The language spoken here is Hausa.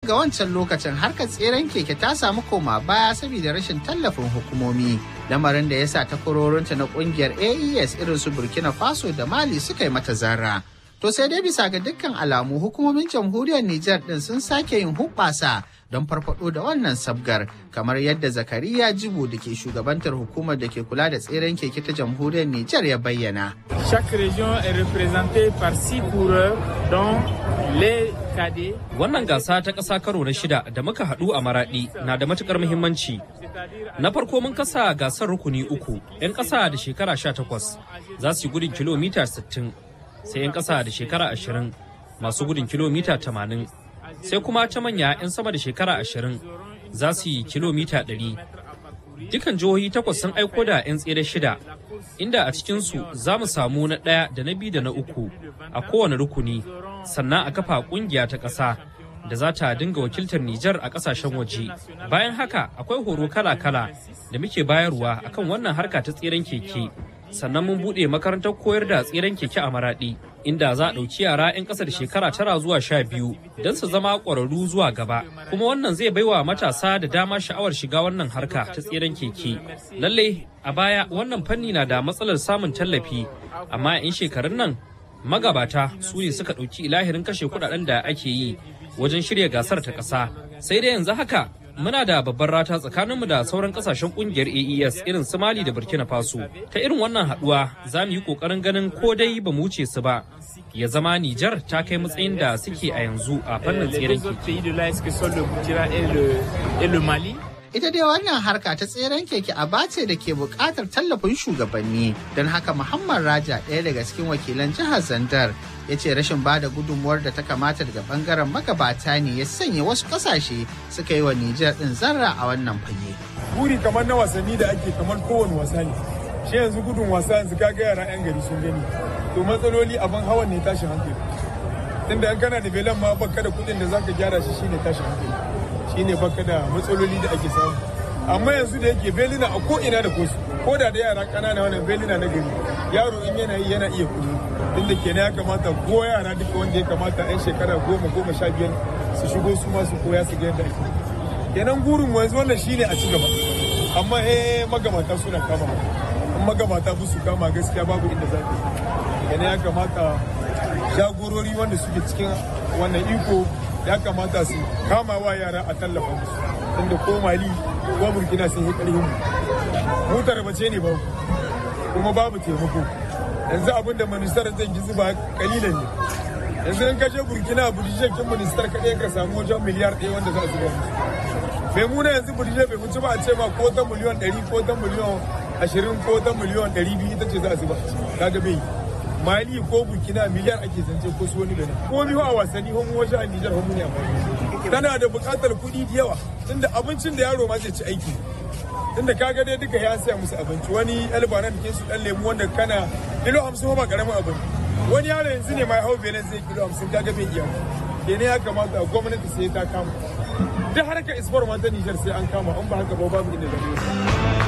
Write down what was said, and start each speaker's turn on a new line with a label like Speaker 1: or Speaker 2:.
Speaker 1: ga wancan lokacin harkar tseren keke ta samu koma baya saboda rashin tallafin hukumomi lamarin da ya sa takwarorinta na kungiyar aes irin su burkina faso da mali suka yi mata zarra to sai dai bisa ga dukkan alamu hukumomin jamhuriyar nijar din sun sake yin hubbasa don farfado da wannan sabgar kamar yadda zakariya jibo da ke shugabantar hukumar da ke kula da tseren keke ta jamhuriyar nijar ya bayyana
Speaker 2: Chaque région est représentée par six coureurs, dont les cadets.
Speaker 3: Wannan gasa ta ƙasa karo na shida da muka haɗu a Maraɗi na da matuƙar muhimmanci. Na farko mun kasa gasar rukuni uku, 'yan ƙasa da shekara sha takwas za su yi gudun kilomita sittin, sai 'yan ƙasa da shekara ashirin masu gudun kilomita tamanin, sai kuma ta manya 'yan sama da shekara ashirin za su yi kilomita ɗari. Dukan jihohi takwas sun aiko da 'yan tsere shida, inda a cikinsu za mu samu na ɗaya da na biyu da na uku a kowane rukuni, sannan a kafa ƙungiya ta ƙasa da za ta dinga wakiltar Nijar a ƙasashen waje. Bayan haka akwai horo kala-kala da muke bayarwa akan wannan harka ta tseren keke. Sannan mun buɗe makarantar koyar da tseren keke a Maraɗi, inda za a ɗauki yara 'yan ƙasa da shekara tara zuwa sha biyu don su zama ƙwararru zuwa gaba. Kuma wannan zai baiwa matasa da dama sha'awar shiga wannan harka ta tseren keke. Lallai a baya wannan fanni na da matsalar samun tallafi, amma 'yan shekarun nan magabata su ne suka ɗauki ilahirin kashe kuɗaɗen da ake yi wajen shirya gasar ta ƙasa. Sai dai yanzu haka muna da babbar rata tsakaninmu da sauran kasashen kungiyar AES irin su Mali da Burkina Faso. Ta irin wannan haduwa za mu yi kokarin ganin ko dai ba mu wuce su ba. Ya zama Nijar ta kai matsayin da suke a yanzu a fannin tseren
Speaker 2: keke.
Speaker 1: Ita dai wannan harka ta tseren keke a bace da ke buƙatar tallafin shugabanni don haka Muhammad Raja ɗaya daga cikin wakilan jihar Zandar ya ce rashin ba da gudunmuwar da ta kamata daga bangaren magabata ne ya sanya wasu ƙasashe suka yi wa Nijar ɗin zarra a wannan fage.
Speaker 4: Buri kamar na wasanni da ake kamar kowane wasa ne. Shi yanzu gudun wasa yanzu kaga yara 'yan gari sun gani. To matsaloli abin hawan ne tashin hankali. Tunda in kana da belan ma baka da kuɗin da zaka gyara shi shine tashin hankali. shine baka da matsaloli da ake samu amma yanzu da yake belina a ko ina da kosu ko da da yara kanana wannan belina na gari yaro in yana yi yana iya koyo inda kenan ya kamata ko yara duka wanda ya kamata yan shekara goma goma sha biyar su shigo su ma su koya su ga yadda ake kenan gurin yanzu wannan shine a ci gaba amma eh magamata suna kama in magamata su kama gaskiya babu inda za ta kenan ya kamata jagorori wanda suke cikin wannan iko ya kamata su kama wa yara a tallafa musu inda ko mali ko burkina sun yi ƙarfin mu mu tarbace ne ba kuma babu taimako yanzu abin da ministar zai gi zuba kalilan ne yanzu in kashe burkina budije kin ministar kaɗai ka samu wajen miliyar ɗaya wanda za a zuba musu bai muna yanzu budije bai wuce ba a ce ma ko ta miliyan ɗari ko ta miliyan ashirin ko ta miliyan ɗari biyu ita ce za a zuba kaga bai mali ko burkina miliyar ake zance ko su wani gani ko biyu a wasanni homu waje a nijar homu ne a tana da buƙatar kuɗi da yawa tunda abincin da yaro ma zai ci aiki tunda kaga dai duka ya saya musu abinci wani albanan da ke su dan lemu wanda kana kilo hamsin ba karamin abin wani yaro yanzu ne mai hau benin zai kilo hamsin kaga bai iya kenan ya kamata gwamnati sai ta kama duk harkar isfar ma ta nijar sai an kama in ba haka ba babu inda zai